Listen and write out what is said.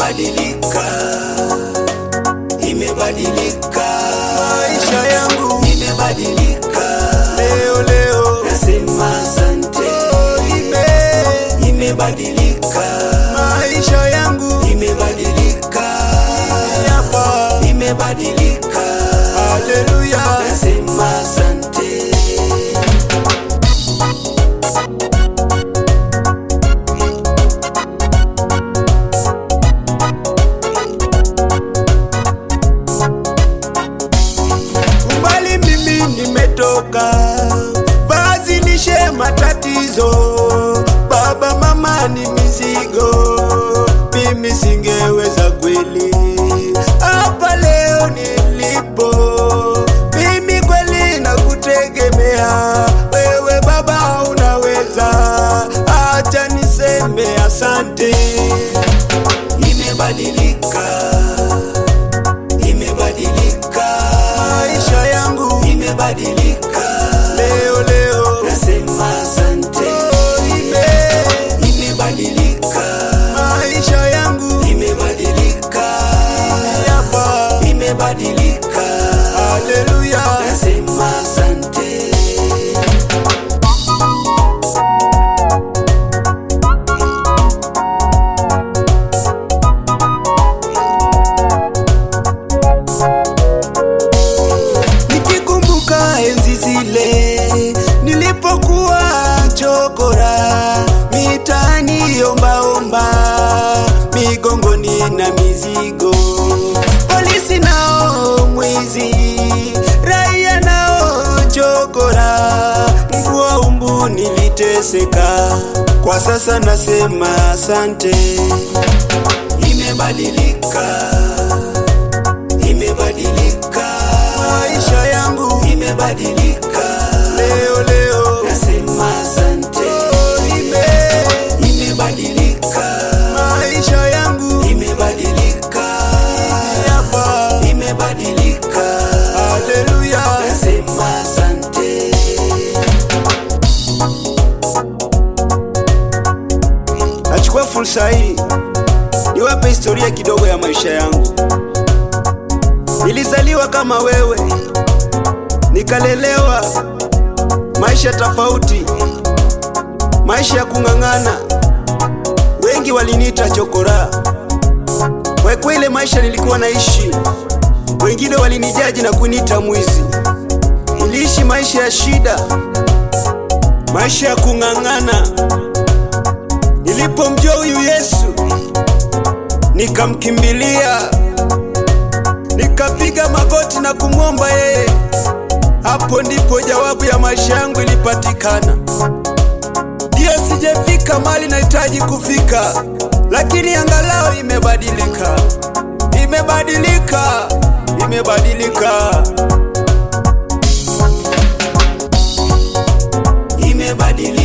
imebadilika, imebadilika, maisha yangu imebadilika, leo leo nasema asante, ime imebadilika, maisha yangu imebadilika, hapa imebadilika, haleluya nasema asante. umbali mimi nimetoka vazilishe matatizo baba mama ni mizigo mimi singeweza kweli hapa leo nilipo mimi kweli nakutegemea wewe baba unaweza acha niseme asante imebadilika, imebadilika, maisha yangu imebadilika, leo leo nasema asante, ime imebadilika, maisha yangu imebadilika, hapa imebadilika, haleluya nasema asante. nikikumbuka enzi zile nilipokuwa chokora mitaani ombaomba migongoni na mizigo polisi nao mwizi raia nao chokora mvua umbu niliteseka kwa sasa nasema asante Imebadilika, imebadilika, maisha yangu imebadilika, leo leo nasema asante, ime imebadilika, maisha yangu imebadilika, hapa imebadilika, haleluya nasema asante. nachukua fursa hii niwape historia kidogo ya maisha yangu nilizaliwa kama wewe nikalelewa maisha tofauti maisha ya kung'ang'ana wengi waliniita chokora kwa kwa ile maisha nilikuwa naishi wengine walinijaji na kuniita mwizi niliishi maisha ya shida maisha ya kung'ang'ana Nilipomjua huyu Yesu nikamkimbilia, nikapiga magoti na kumwomba yeye. Hapo ndipo jawabu ya maisha yangu ilipatikana. Ndiyo, sijafika mali nahitaji kufika, lakini angalau imebadilika, imebadilika, imebadilika. Imebadilika,